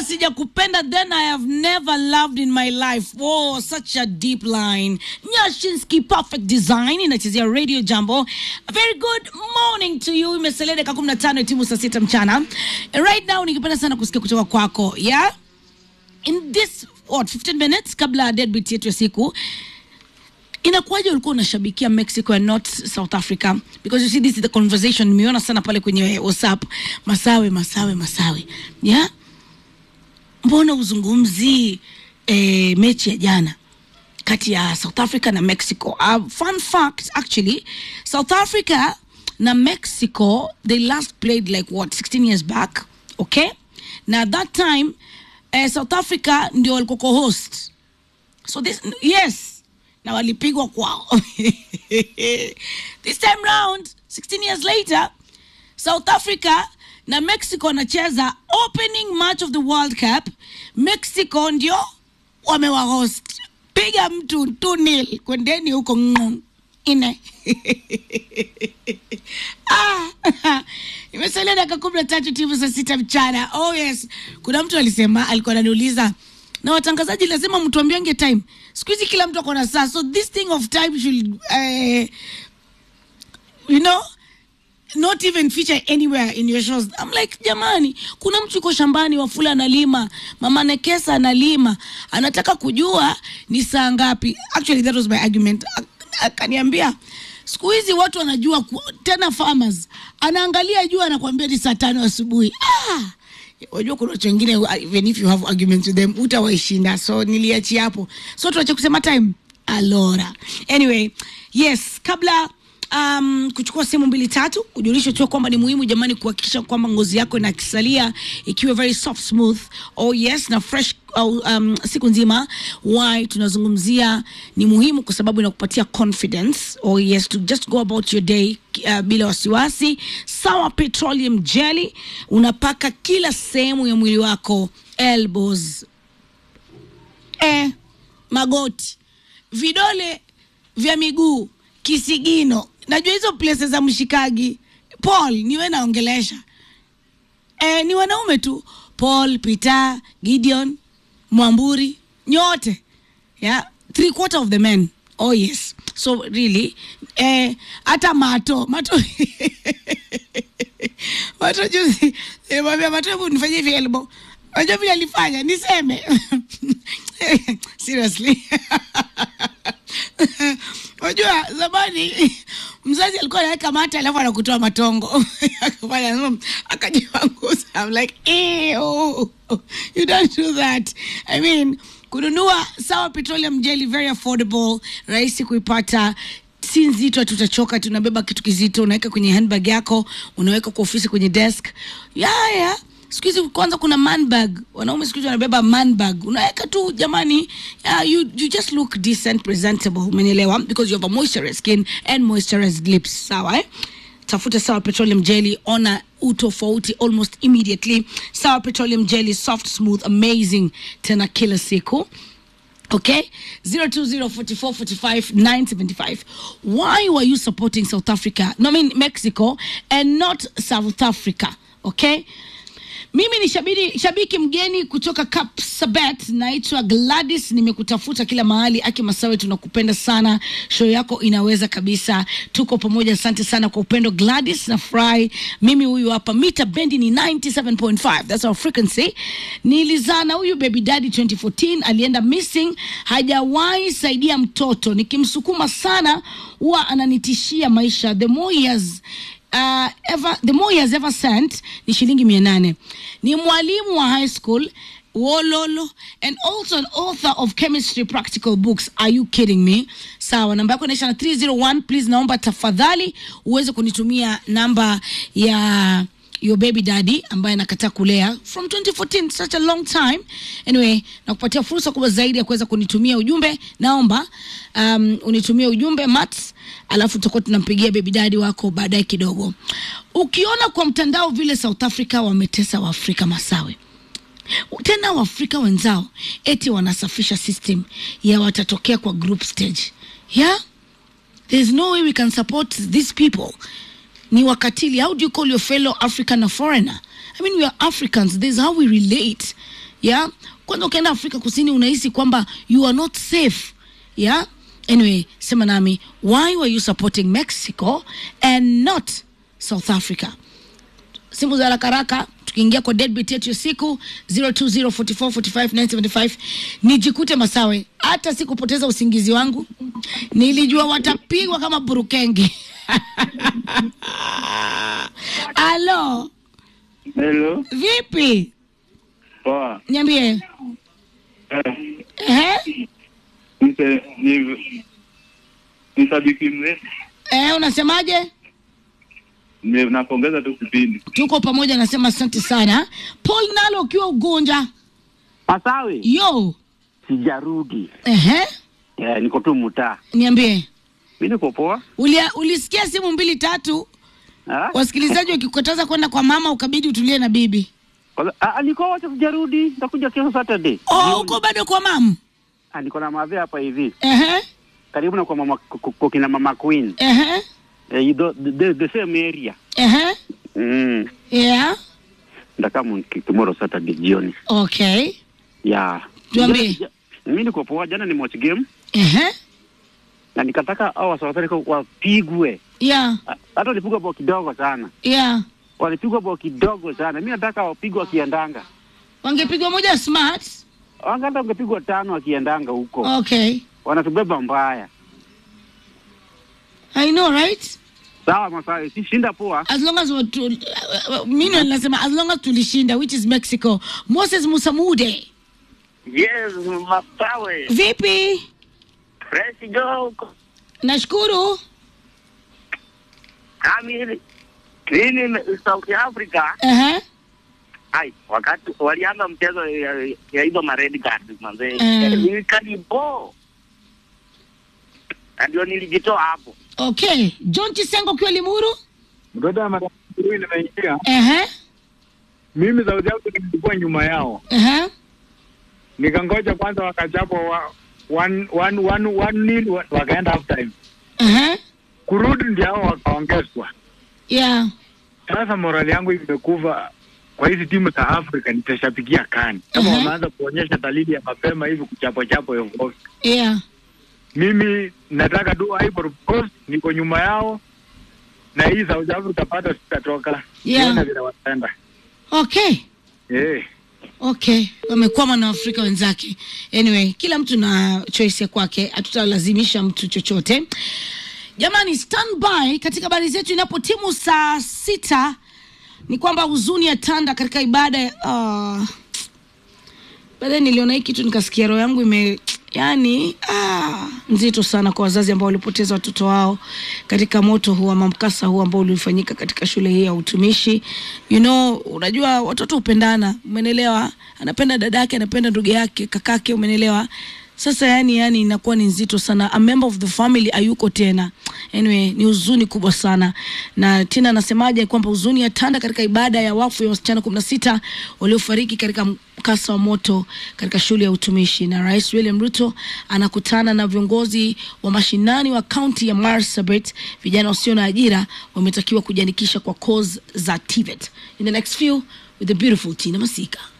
sijakupenda then I have never loved in my life. Oh, such a deep line. Nyashinski Perfect Design inachezea Radio Jambo. A very good morning to you. Imesalia dakika 15 timu saa sita mchana. Right now ningependa sana kusikia kutoka kwako. Yeah? In this what 15 minutes kabla ya deadbeat yetu ya siku inakuwaje ulikuwa unashabikia mexico and not south africa because you see this is the conversation nimeona sana pale kwenye whatsapp masawe masawe masawe yeah? mbona uzungumzii eh, mechi ya jana kati ya south africa na mexico uh, fun fact actually south africa na mexico they last played like what 16 years back okay na at that time eh, south africa ndio walikuwa co-host so this yes na walipigwa kwao this time round 16 years later south africa na mexico wanacheza opening match of the world cup mexico ndio wamewahost piga mtu tu nil kwendeni huko ng'ong ine ah, imesalia dakika kumi na tatu timu saa sita mchana oh yes kuna mtu alisema alikuwa ananiuliza na watangazaji lazima mtuambiange time siku hizi kila mtu akona saa so this thing of time should uh, you know not even feature anywhere in your shows I'm like jamani kuna mtu yuko shambani wafula analima mama nekesa analima anataka kujua ni saa ngapi actually that was my argument A- akaniambia siku hizi watu wanajua ku, tena farmers anaangalia juu anakwambia ni saa tano asubuhi ah! wajua kuna watu wengine uh, even if you have arguments with them utawaishinda so niliachia hapo so tuache kusema time alora anyway yes kabla um, kuchukua sehemu mbili tatu ujulisho tu kwamba ni muhimu jamani kuhakikisha kwamba ngozi yako inakisalia ikiwa very soft smooth oh yes na fresh au, um, siku nzima why tunazungumzia ni muhimu kwa sababu inakupatia confidence oh yes to just go about your day uh, bila wasiwasi sawa petroleum jelly unapaka kila sehemu ya mwili wako elbows eh, magoti vidole vya miguu kisigino najua hizo places za mshikagi paul niwe naongelesha e, ni wanaume tu paul peter gideon mwamburi nyote yeah? three quarter of the men oh yes so really eh, hata mato mato mato juzi nimwambia mato hebu nifanyie hivi elbow unajua vile alifanya niseme seriously unajua zamani mzazi alikuwa anaweka mate alafu anakutoa matongo akafanya mm, akajipanguza I'm like ew, you don't do that I mean kununua sawa petroleum jelly very affordable rahisi kuipata si nzito tutachoka tunabeba kitu kizito unaweka kwenye handbag yako unaweka kwa ofisi kwenye desk yeah, yeah siku hizi kwanza kuna manbag wanaume siku hizi wanabeba manbag unaweka tu jamani uh, you, you just look decent presentable umenielewa because you have a moisturized skin and moisturized lips sawa eh? tafuta sawa petroleum jelly ona utofauti almost immediately sawa petroleum jelly soft smooth amazing tena kila siku Okay, 0204445 Why were you supporting South Africa? No, I mean Mexico and not South Africa. Okay, mimi ni shabiki, shabiki mgeni kutoka Kapsabet, naitwa Gladys. Nimekutafuta kila mahali, Aki Masawe, tunakupenda sana, show yako inaweza kabisa, tuko pamoja. Asante sana kwa upendo Gladys na Fry. Mimi huyu hapa, mita bendi ni 97.5, that's our frequency. Nilizaa na huyu baby daddy 2014, alienda missing, hajawahi saidia mtoto, nikimsukuma sana huwa ananitishia maisha. The more he has uh, ever, the more he has ever sent ni shilingi mia nane ni mwalimu wa high school wololo and also an author of chemistry practical books are you kidding me sawa namba yako inaisha na 301 please naomba tafadhali uweze kunitumia namba ya your baby daddy ambaye anakataa kulea from 2014 such a long time anyway nakupatia fursa kubwa zaidi ya kuweza kunitumia ujumbe naomba um, unitumie ujumbe mats alafu tutakuwa tunampigia baby daddy wako baadaye kidogo ukiona kwa mtandao vile south africa wametesa waafrika masawe tena waafrika wenzao eti wanasafisha system ya watatokea kwa group stage yeah there's no way we can support these people ni wakatili how do you call your fellow african a foreigner i mean we are africans this is how we relate yeah kwanza ukienda afrika kusini unahisi kwamba you are not safe yeah anyway sema nami why were you supporting mexico and not south africa simu za haraka haraka tukiingia kwa deadbeat yetu ya siku 0204445975 nijikute masawe hata sikupoteza usingizi wangu nilijua watapigwa kama burukenge alo Hello. vipi Poa. niambie Eh, Ehe? nise- ni ni shabiki mrefu. Eh, unasemaje Ni- Napongeza tu kipindi. tuko pamoja nasema asante sana paul nalo ukiwa ugonja Masawi, yo sijarudi. Ehe? Eh, niko tu mtaa. niambie Mi niko poa. Ulia, ulisikia simu mbili tatu Ah? wasikilizaji wakikukataza kwenda kwa mama ukabidi utulie na bibi Kwanza- ah, ah, niko wacha sijarudi. Nitakuja kesho Saturday. oh, Jioni. uko bado kwa mam Ah, niko na madhe hapa hivi. Ehe, Karibu na kwa mama kwa- kwa kina mama Queen. ehe, Eh, you do- the, the, the same area. ehe. Mm. yeah Ndakamu tomorrow Saturday jioni. okay Yeah. Tuambie. Jana- ja- Mimi niko poa. Jana ni watch game Ehe, na nikataka hao South Africa wapigwe. yeah Ah, Hata walipigwa bao kidogo sana. yeah Walipigwa bao kidogo sana. Mimi nataka wapigwe wakiendanga. wangepigwa moja smart Wanga hata ungepigwa tano wakiendanga huko. okay Wanatubeba mbaya. i know right Sawa Masawi, si shinda poa. as long as watu, uh, uh, mimi nasema as long as tulishinda which is mexico moses musamude Yes, Masawe. vipi Fresh go. nashukuru Kami nini South Africa. Ehe, Ai, wakati walianza mchezo ya, ya hizo ma red card manze. Mm. Nilikadibo. Na ndio nilijitoa hapo. okay john chisengo ukiwa limuru mtoto wa madam huyu nimeingia Ehe, mimi sauti yangu nilikuwa nyuma yao ehe, nikangoja kwanza wakachapo wa, one, one, one, one nil wa- wakaenda half time ehe. kurudi ndio hao wakaongezwa yeah sasa morali yangu imekufa kwa hizi timu za afrika nitashabikia kani kama Mhm. wameanza kuonyesha dalili ya mapema hivi kuchapo chapo ovyo yeah mimi nataka tu Ivory Coast niko nyuma yao na hii South Africa bado sitatoka Yeah. Nione vile wataenda okay eh okay wamekwama na afrika wenzake anyway kila mtu na choice ya kwake hatutalazimisha mtu chochote jamani standby katika habari zetu inapo timu saa sita ni kwamba huzuni ya tanda katika ibada ya uh, baadaye niliona hii kitu nikasikia roho yangu ime yani ah, nzito sana kwa wazazi ambao walipoteza watoto wao katika moto huu ama mkasa huu ambao ulifanyika katika shule hii ya utumishi you know unajua watoto hupendana umenelewa anapenda dada yake anapenda ndugu yake kakake umenelewa sasa yani yani inakuwa ni nzito sana a member of the family ayuko tena anyway ni huzuni kubwa sana na tina anasemaje kwamba huzuni ya tanda katika ibada ya wafu ya wasichana kumi na sita waliofariki katika mkasa wa moto katika shule ya utumishi na rais william ruto anakutana na viongozi wa mashinani wa kaunti ya marsabit vijana wasio na ajira wametakiwa kujiandikisha kwa cause za tvet in the next few with the beautiful tina masika